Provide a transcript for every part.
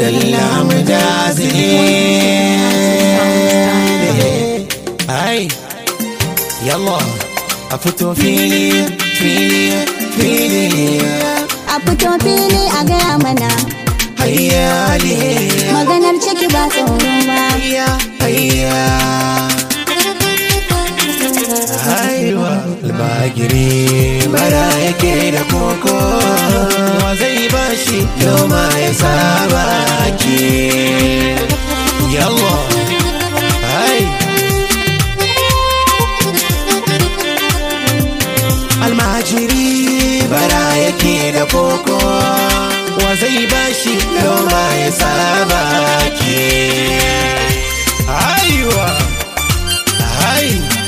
sallam jazili ai yalla a fito fili fili fili A fito fili a gaya mana hayyali maganar ciki ba tsoro ba. hayya hayya haiwa albagiri bara yake da koko wa zai bashi noma ya saba ki yawa hai almajiri bara yake da koko wa zai bashi noma ya saba ki haiwa hai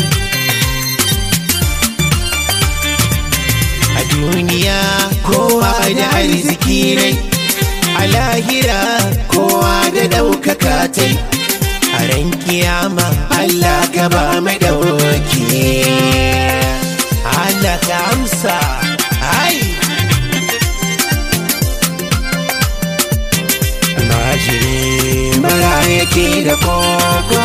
a duniya kowa da arziki rai a lahira kowa da ɗaukaka tai a ran kiyama Allah ka ba mai ɗauki Allah ka amsa ai almajiri bara yake da koko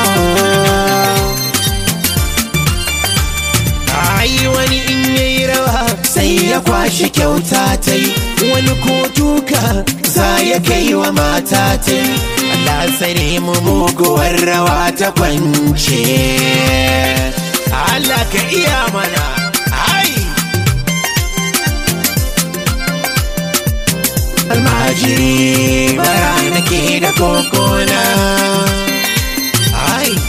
Ai wani in yayi rawa sai ya kwashi kyauta ta yi wani ko duka za ya kai wa mata ta yi Allah tsare mu muguwar rawa ta kwance Allah ka iya mana ai almajiri bara nake da kokona ai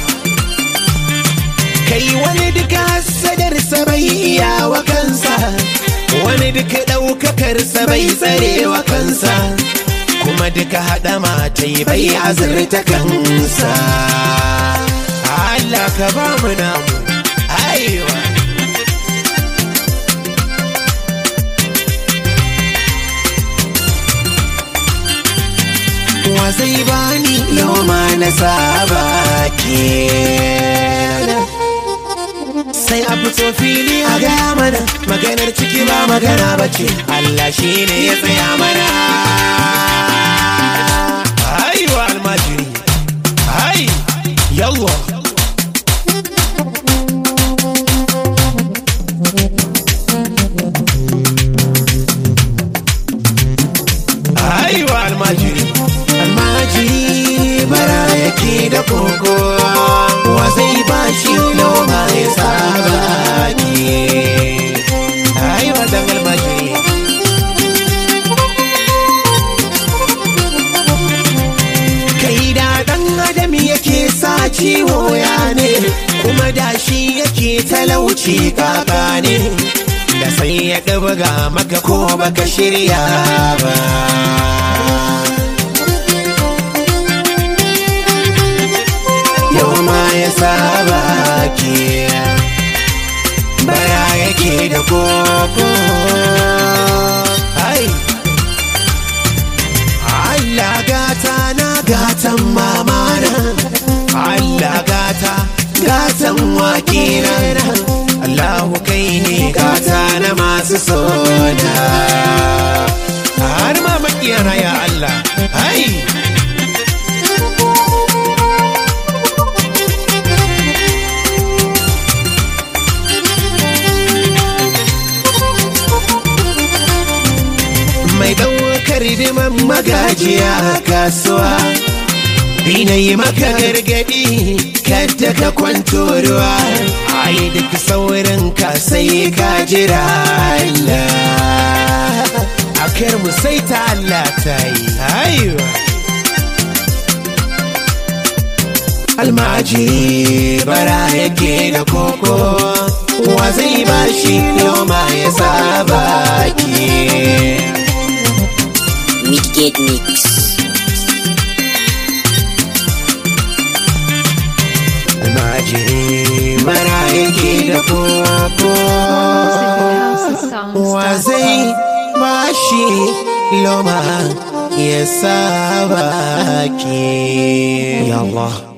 kai wani duka sadarsa bai iya wa kansa wani duka ɗaukakarsa bai tsare wa kansa kuma duka haɗa matai bai azurta kansa Allah ka ba mu namu aiwa wa zai bani loma na saba ke sai a fito fili a gaya mana maganar ciki ba magana ba ce Allah shi ne ya tsaya mana aiwa almajiri ai yalwa aiwa almajiri almajiri bara yake da koko wa zai bashi noma ya saba ki aiwa dan almajiri kai da dan adam yake sa ciwo ya ne kuma da shi yake talauci kaka ne da sai ya ɗabaga maka ko baka shirya ba yau ma ya saba ki bara yake da koko ai Allah gata na gatan mamana Allah gata gatan wakina Allahu kai ne gata na masu sona har ma makiyana ya Allah ai mai ɗaukar diman magajiya a kasuwa Ina yi maka gargaɗi kadda ka kwanto ruwa ai duk saurin ka sai ka jira Allah a kar mu sai ta Allah ta yi haiwa almajiri bara yake da koko wa zai bashi yau ma ya saba ki Midgate Mix. almajiri bara yake da koko wa zai bashi loma ya saba ki ya Allah